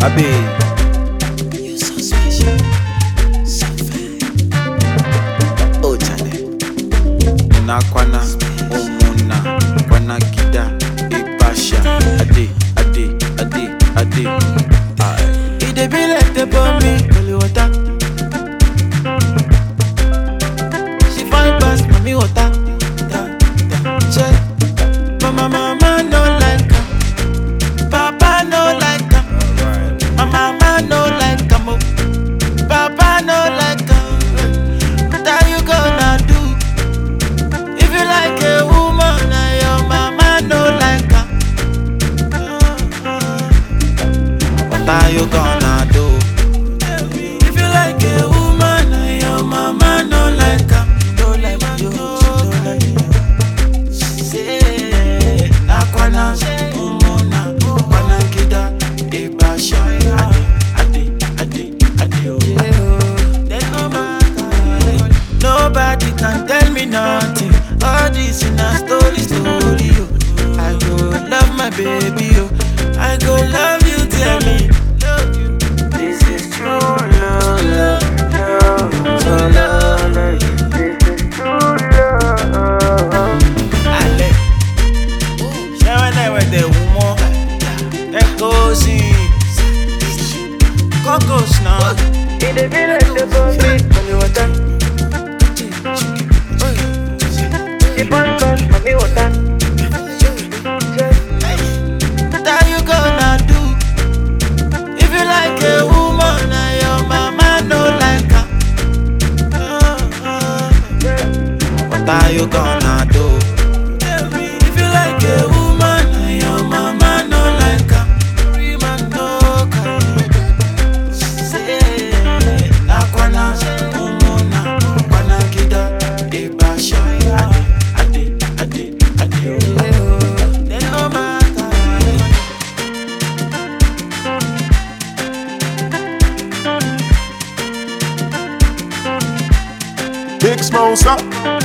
Abe. You're so special, so fine. Oh, Charlie. na kwana umuna kwana kida ibasha ade ade ade ade Aye. It dey be like the bomb me, holy water. She fine pass mommy water. Da, da, check. Mama, mama no like her. Papa no like her. My mama no like her. mo. Papa no like her. What are you gonna do? If you like a woman and your mama no like her. What are you gonna do? If you like a woman and your mama no like her, no like you, no like you. Say, Nakwana, Umona, Kwana Kida, Ibasha, Ade, Ade, Ade, Ade. There's no matter. Nobody can tell me nothing. All this in a story, story. Oh. I go love my baby. Oh. I go love you, tell me. Love you. This is true love, love, love, so love. This is true love. Ale. Ṣé wọ́n náà wẹ̀ dẹ̀ wù mọ́? Ẹ kó sí i. Kọ́kọ́s náà. Ìdè bí lè ṣe bọ́ mi pẹ̀lú ọ̀tá. Ìbọn kan pẹ̀lú ọ̀tá. What are you gonna do? If you like a woman and your mama no like her. What are you gonna do? If you like a woman and your mama no like her. Rima no kind. Say, Nakwana, Umona, Kwana Kida, Ibasha, Ade, Ade, Ade, Ade. Then no matter. Big Smosa.